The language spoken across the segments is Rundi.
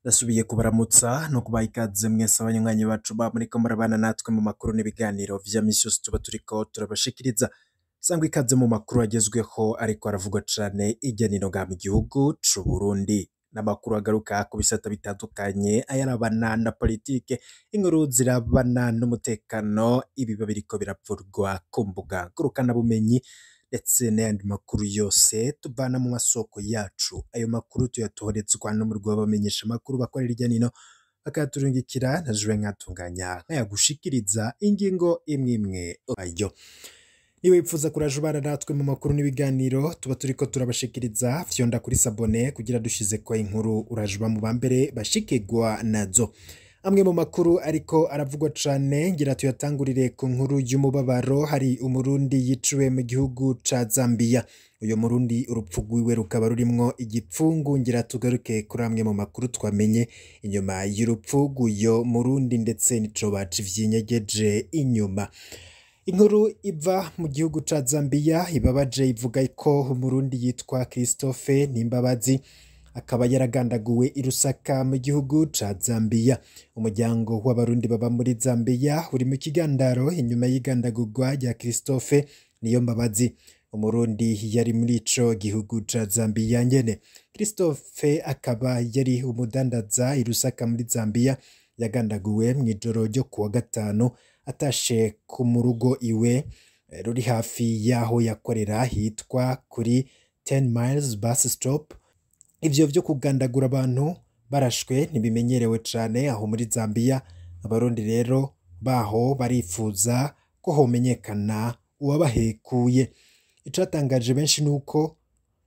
Ndasubiye kubaramutsa no kubaha ikaze mwese abanywanyi bacu ba muriko murabana natwe mu makuru n'ibiganiro vya misi yose tuba turiko turabashikiriza. Sangwa ikaze mu makuru agezweho ariko aravugwa cane irya nino ngaha mu gihugu c'Uburundi. N'amakuru agaruka ku bisata bitandukanye ayarabana na politike, inkuru zirabana n'umutekano, ibiba biriko biravurwa ku mbuga ngurukanabumenyi ndetse n'ayandi makuru yose tuvana mu masoko yacu. Ayo makuru tuyatoherezwa n'umurwi w'abamenyesha amakuru bakorera irya nino bakayaturungikira na jewe nkatunganya nkayagushikiriza ingingo imwe imwe ayo. Niba wipfuza kuraja ubana natwe mu makuru n'ibiganiro tuba turiko turabashikiriza fyonda kuri sabone kugira dushizeko inkuru uraja uba mu bambere bashikirwa nazo. Amwe mu makuru ariko aravugwa cane ngira tuyatangurire ku nkuru y'umubabaro hari umurundi yiciwe mu gihugu ca Zambia. Uyo murundi urupfu rwiwe rukaba rurimwo igipfungu ngira tugaruke kuri amwe mu makuru twamenye inyuma y'urupfu rw'uyo murundi ndetse n'icoba civyinyegeje inyuma. Inkuru iva mu gihugu ca Zambia ibabaje ivuga ko umurundi yitwa Christophe Nimbabazi akaba yaragandaguwe i Lusaka mu gihugu ca Zambia. Umuryango w'abarundi baba muri Zambia uri mu kigandaro inyuma y'igandagurwa rya Christophe Niyombabazi. Umurundi yari muri ico gihugu ca Zambia nyene. Christophe akaba yari umudandaza i Lusaka muri Zambia yagandaguwe mw'ijoro ryo kuwa gatanu atashe ku mu rugo iwe eh, ruri hafi y'aho yakorera hitwa kuri 10 miles bus stop ivyo vyo kugandagura abantu barashwe ntibimenyerewe cane aho muri Zambia abarundi rero baho barifuza ko homenyekana uwabahekuye icatangaje benshi nuko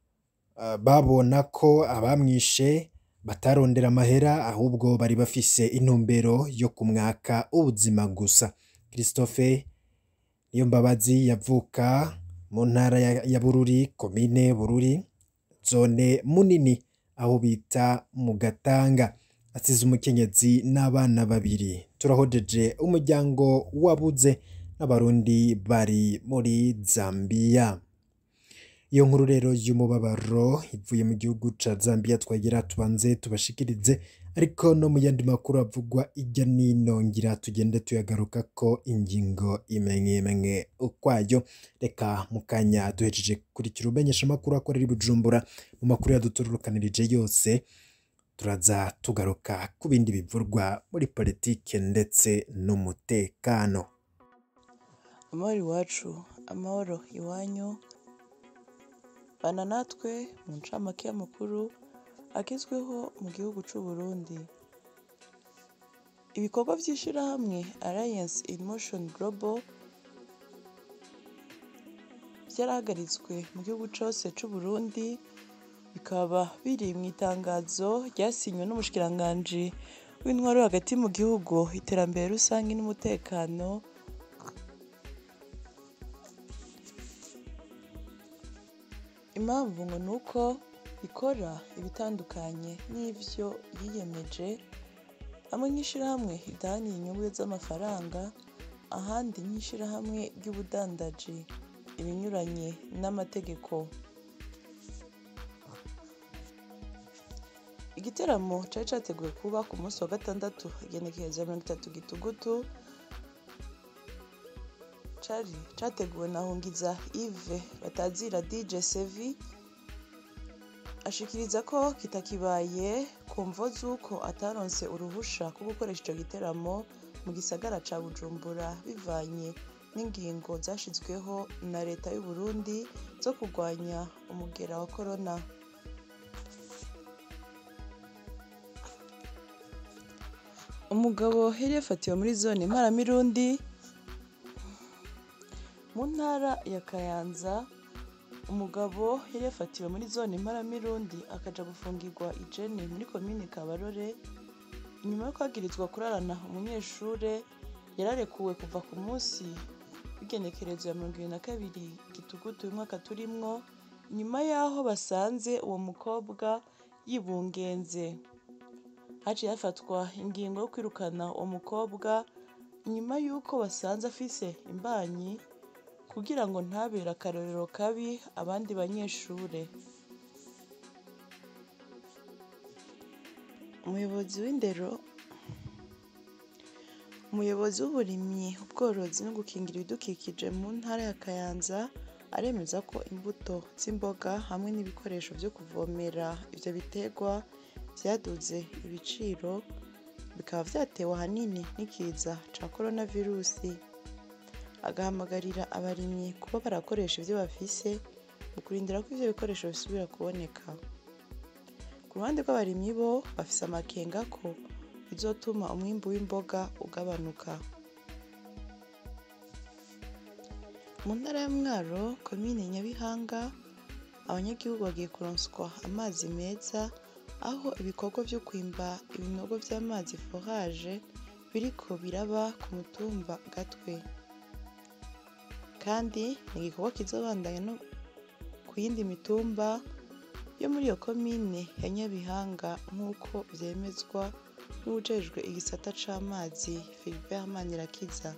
uh, babona ko abamwishe batarondera amahera ahubwo bari bafise intumbero yo kumwaka ubuzima gusa Christophe Niyombabazi yavuka mu ntara ya, ya Bururi komine Bururi zone munini aho bita mu Gatanga asize umukenyezi n'abana babiri turahojeje umuryango wabuze n'abarundi bari muri Zambia iyo nkuru rero y'umubabaro ivuye mu gihugu ca Zambia twagira tubanze tubashikirize ariko no mu yandi makuru avugwa ijya nino ngira tugende tuyagaruka ko ingingo imwe imwe ukwayo reka mukanya duhejeje kurikira umenyesha amakuru akorera i Bujumbura mu makuru yadutururukanirije yose turaza tugaruka ku bindi bivurwa muri politike ndetse n'umutekano amahoro iwacu amahoro iwanyu bana natwe mu ncamake y'amakuru agezweho mu gihugu c'u Burundi ibikorwa vy'ishirahamwe Alliance in Motion Global vyarahagaritswe mu gihugu cose c'u Burundi bikaba biri mu itangazo ryasinywe n'umushikiranganji w'intwaro hagati mu gihugu iterambere rusange n'umutekano impamvu ngo ni uko ikora ibitandukanye n'ivyo yiyemeje hamwe nk'ishirahamwe ridahaniye inyungu z'amafaranga ahandi nk'ishirahamwe ry'ubudandaji ibinyuranye n'amategeko igiteramo cari categuwe kuba ku munsi wa gatandatu igenekerezo ya mirongo itatu gitugutu cari categuwe na Hungiza Yves batazira DJ Sevi ashikiriza ko kitakibaye ku mvo z'uko ataronse uruhusha rwo gukoresha ico giteramo mu gisagara ca Bujumbura bivanye n'ingingo zashizweho na leta y'u Burundi zo kurwanya umugera wa corona umugabo yari yafatiwe muri zone Mparamirundi mu ntara ya Kayanza umugabo yari yafatiwe muri zone Mparamirundi akaja gufungirwa ijene muri komine Kabarore inyuma yo kwagirizwa kurarana umunyeshure yararekuwe kuva ku munsi w'igenekerezo ya mirongo ibiri na kabiri gitugutu uyu mwaka turimwo nyuma y'aho basanze uwo mukobwa yibungenze haciye hafatwa ingingo yo kwirukana uwo mukobwa nyuma y'uko basanze afise imbanyi kugira ngo ntabere akarorero kabi abandi banyeshure umuyobozi w'indero umuyobozi w'uburimyi ubworozi no gukingira ibidukikije mu ntara ya kayanza aremeza ko imbuto z'imboga hamwe n'ibikoresho byo kuvomera ivyo biterwa vyaduze ibiciro bikaba vyatewe ahanini n'ikiza ca coronavirusi agahamagarira abarimyi kuba barakoresha ivyo bafise mu kurindira ko ivyo bikoresho bisubira kuboneka ku ruhande rw'abarimyi bo bafise amakenga ko bizotuma umwimbu w'imboga ugabanuka mu ntara ya mwaro komine nyabihanga abanyagihugu bagiye kuronswa amazi meza aho ibikorwa vyo kwimba ibinogo vy'amazi foraje biriko biraba ku mutumba gatwe kandi ni igikorwa kizobandanya no ku yindi mitumba yo muri iyo komine ya nyabihanga nk'uko vyemezwa n'uwujejwe igisata c'amazi Philbert Manirakiza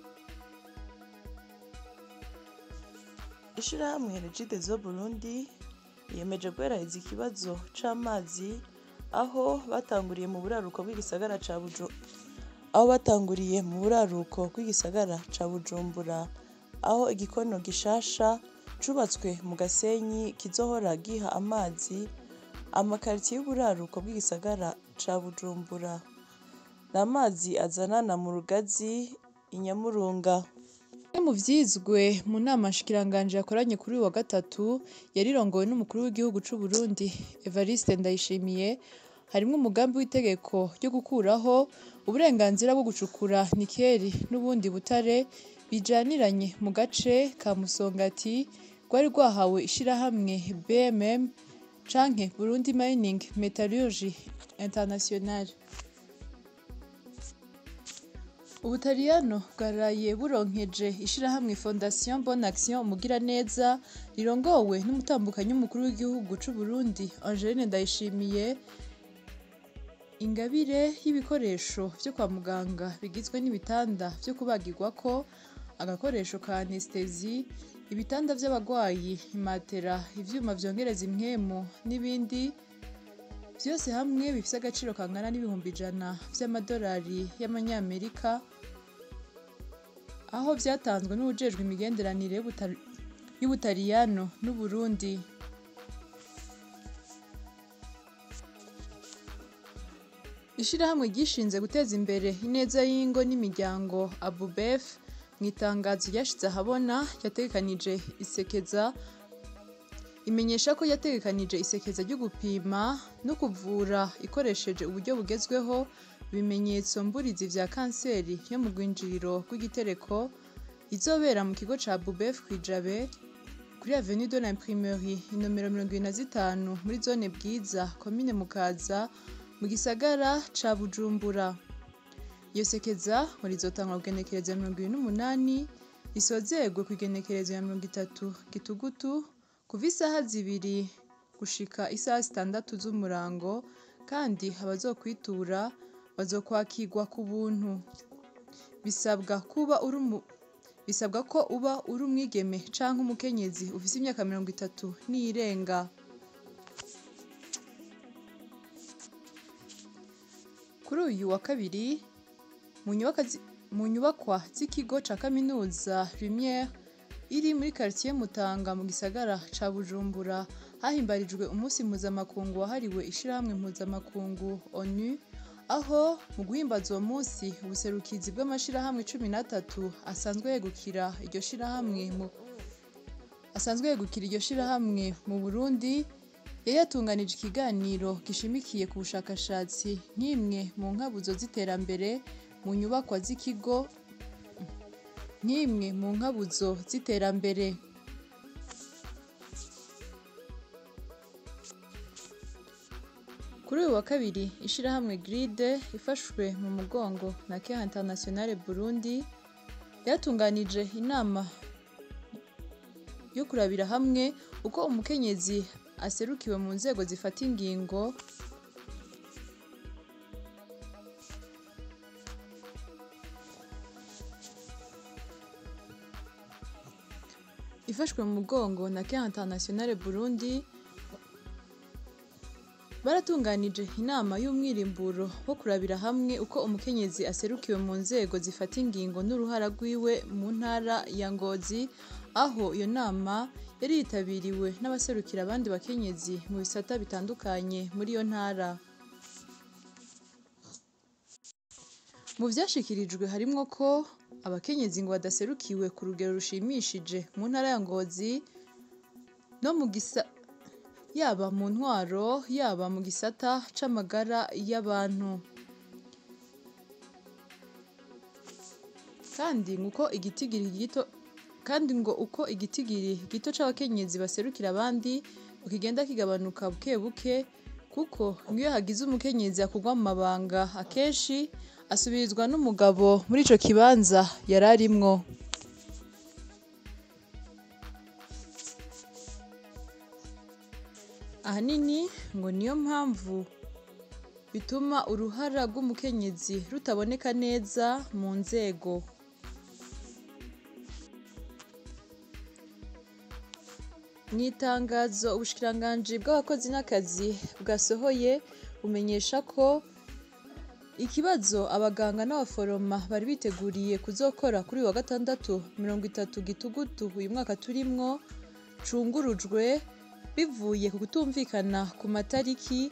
ishirahamwe Regideso Burundi yiyemeje guheraheza ikibazo c'amazi aho batanguriye mu buraruko bw'igisagara ca Buju aho batanguriye mu buraruko bw'igisagara ca Bujumbura aho igikono gishasha cubatswe mu Gasenyi kizohora giha amazi amakaritiye y'uburaruko bw'igisagara ca Bujumbura n'amazi azanana mu Rugazi i Nyamurunga Bimwe mu vyizwe mu nama nshikiranganji yakoranye kuri uyu wa gatatu yarirongowe n'umukuru w'igihugu c'u Burundi Evariste Ndayishimiye harimwo umugambi w'itegeko ryo gukuraho uburenganzira bwo gucukura nikeli n'ubundi butare bijaniranye mu gace ka Musongati rwari rwahawe ishirahamwe BMM canke Burundi Mining Metallurgy International Ubutaliyano bwaraye buronkeje ishirahamwe Fondation Bonne Action Mugiraneza rirongowe n'umutambukanyi w'umukuru w'igihugu c'u Burundi Angeline Ndayishimiye ingabire y'ibikoresho vyo kwa muganga bigizwe n'ibitanda vyo kubagirwako agakoresho ka anestesi ibitanda vy'abagwayi imatera ivyuma vyongereza impwemu n'ibindi vyose hamwe bifise agaciro kangana n'ibihumbi ijana vy'amadolari y'amanyamerika aho vyatanzwe n'uwujejwe imigenderanire y'Ubutal- y'ubutaliyano n'uburundi ishirahamwe ryishinze guteza imbere ineza y'ingo n'imiryango abubef mu itangazo ryashize ahabona yategekanije isekeza imenyesha ko yategekanije isekeza ryo gupima no kuvura ikoresheje uburyo bugezweho ibimenyetso mburizi vya kanseri yo mu rwinjiriro rw'igitereko izobera mu kigo ca bubef kwijabe kuri avenue de l'imprimerie inomero mirongo ibiri na zitanu muri zone bwiza komine mukaza mu gisagara ca bujumbura iyo sekeza ngo rizotangwa ku igenekerezo ya mirongo ibiri n'umunani risozerwe ku igenekerezo ya mirongo itatu gitugutu kuva isaha zibiri gushika isaha zitandatu z'umurango kandi abazokwitura bazokwakirwa ku buntu bisabwa kuba uri umu- bisabwa ko uba uri umwigeme canke umukenyezi ufise imyaka mirongo itatu n'iyirenga kuri uyu wa kabiri mu nyubakwa zi- mu nyubakwa z'ikigo ca kaminuza Lumiere iri muri quartier Mutanga mu gisagara ca Bujumbura hahimbarijwe umunsi mpuzamakungu wahariwe ishirahamwe mpuzamakungu ONU aho mu guhimbaza uwo munsi ubuserukizi bw'amashirahamwe cumi n'atatu asanzwe yegukira iryo shirahamwe mu asanzwe yegukira iryo shirahamwe mu Burundi yari yatunganije ikiganiro gishimikiye ku bushakashatsi nk'imwe mu nkabuzo z'iterambere mu nyubakwa z'ikigo nk'imwe mu nkabuzo z'iterambere kuri uyu wa kabiri ishirahamwe gride ifashwe mu mugongo na Care Internationale Burundi yatunganije inama yo kurabira hamwe uko umukenyezi aserukiwe mu nzego zifata ingingo ifashwe mu mugongo na Care Internationale Burundi baratunganije inama y'umwirimburo wo kurabira hamwe uko umukenyezi aserukiwe mu nzego zifata ingingo n'uruhara rwiwe mu ntara ya ngozi aho iyo nama yari yitabiriwe n'abaserukira abandi bakenyezi mu bisata bitandukanye muri iyo ntara mu vyashikirijwe harimwo ko abakenyezi ngo badaserukiwe ku rugero rushimishije mu ntara ya ngozi no mu gisa yaba mu ntwaro yaba mu gisata c'amagara y'abantu kandi nguko igitigiri gito kandi ngo uko igitigiri gito c'abakenyezi baserukira abandi ukigenda kigabanuka buke buke kuko ngiyo hagize umukenyezi akugwa mu mabanga akenshi asubirizwa n'umugabo muri ico kibanza yari arimwo ahanini ngo niyo mpamvu bituma uruhara rw'umukenyezi rutaboneka neza mu nzego mu itangazo ubushikiranganji bw'abakozi n'akazi bwasohoye bumenyesha ko ikibazo abaganga n'abaforoma bari biteguriye kuzokora kuri uyu wa gatandatu mirongo itatu gitugutu uyu mwaka turimwo cungurujwe bivuye ku kutumvikana ku matariki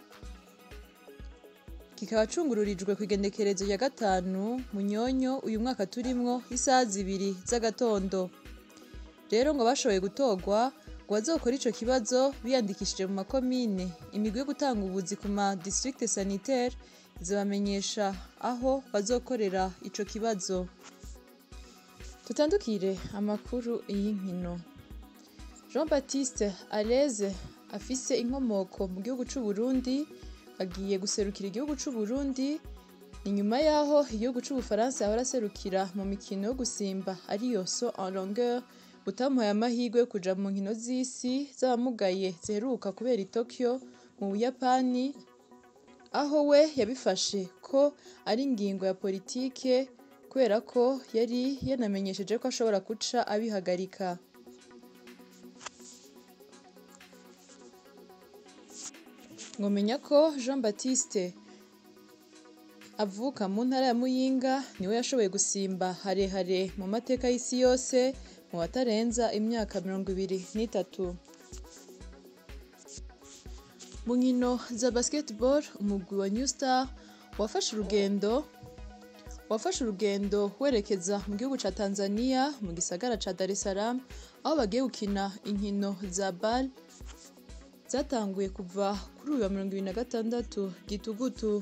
kikaba cungururijwe ku igendekerezo rya gatanu munyonyo uyu mwaka turimwo isaha zibiri z'agatondo rero ngo bashoboye gutorwa ngo bazokora ico kibazo biyandikishije mu makomine imigwi yo gutanga ubuzi ku ma district sanitaire izabamenyesha aho bazokorera ico kibazo tutandukire amakuru y'inkino jean baptiste areze afise inkomoko mu gihugu c'u Burundi agiye guserukira igihugu c'u Burundi ni nyuma yaho igihugu c'ubufaransa yahora aserukira mu mikino yo gusimba ariyo so en longueur utamuhaye amahirwe yo kuja mu nkino z'isi z'abamugaye ziheruka kubera i Tokyo mu Buyapani aho we yabifashe ko ari ingingo ya politike kubera ko yari yanamenyesheje ko ashobora guca abihagarika ngomenya ko jean baptiste avuka mu ntara ya muyinga niwe yashoboye gusimba harehare mu mateka y'isi yose mu batarenza imyaka mirongo ibiri n'itatu mu nkino za basketball umugwi wa new star wafashe urugendo wafashe urugendo werekeza mu gihugu ca tanzania mu gisagara ca dar es salaam aho bagiye gukina inkino za bal zatanguye kuva kuri uyu wa mirongo ibiri na gatandatu gitugutu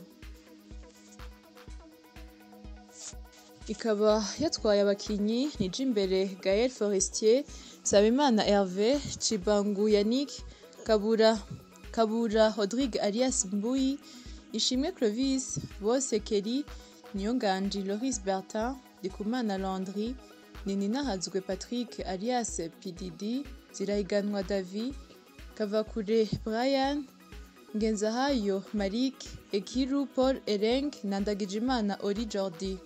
ikaba yatwaye abakinyi nije imbere gael forestier nsabimana herve cibangu yannick kabura kabura rodrigue alias mbuyi ishimwe clovis bose keri niyonganji loris bertin ndikumana landry nininahazwe patrick alias pdd zirahiganwa davi kavakure brian ngenzahayo marik ekiru paul ereng na ndagijimana ori jordi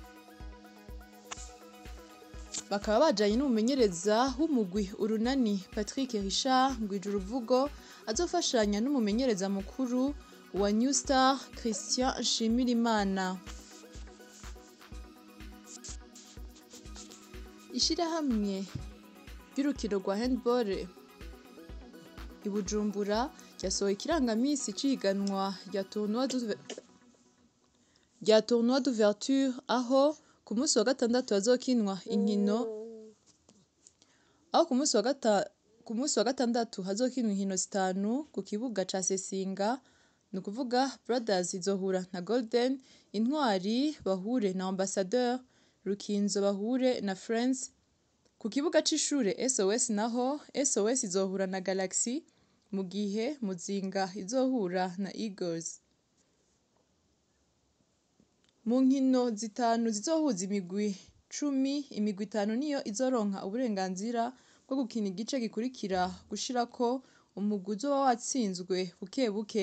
bakaba bajanye n'umumenyereza w'umugwi urunani patrick richard ngwije uruvugo azofashanya n'umumenyereza mukuru wa new star christian nshimirimana ishirahamwe ry'urukino rwa handball i bujumbura ryasohoye ikirangamisi ciganwa rya tournoi d'ouver- rya tournoi d'ouverture aho ku munsi wa gatandatu hazokinwa inkino aho ku munsi wa gata ku munsi wa gatandatu hazokinwa inkino zitanu ku kibuga ca Sesinga ni ukuvuga Brothers izohura na Golden Intwari bahure na Ambassadeur Rukinzo bahure na Friends ku kibuga c'ishure SOS naho SOS izohura na Galaxy mu gihe Muzinga izohura na Eagles mu nkino zitanu zizohuza imigwi cumi imigwi itanu niyo izoronka uburenganzira bwo gukina igice gikurikira gushirako umugwi uzoba watsinzwe buke buke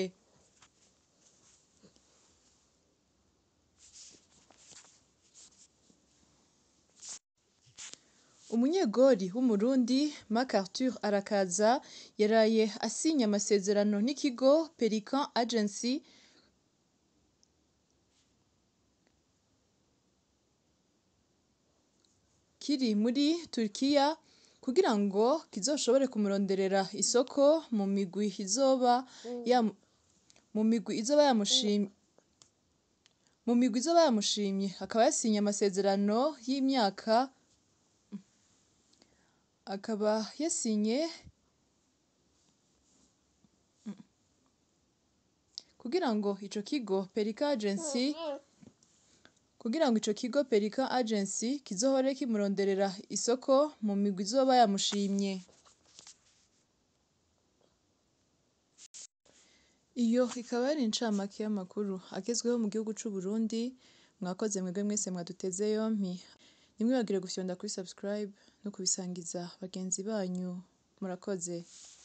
umunyegori w'umurundi Marc Arthur Arakaza yaraye asinye amasezerano n'ikigo Pelican Agency kiri muri Turkiya kugira ngo kizoshobore kumuronderera isoko mu migwi izoba ya mu migwi izoba yamushimye mu migwi izoba yamushimye akaba yasinye amasezerano y'imyaka akaba yasinye kugira ngo ico kigo Pelican Agency kugira ngo ico kigo Pelican Agency kizohore kimuronderera isoko mu migwi izoba yamushimye iyo ikaba ari incamake y'amakuru agezweho mu gihugu c'u Burundi mwakoze mwebwe mwese mwaduteze yompi ntimwibagire gufyonda kuri subscribe no kubisangiza bagenzi banyu murakoze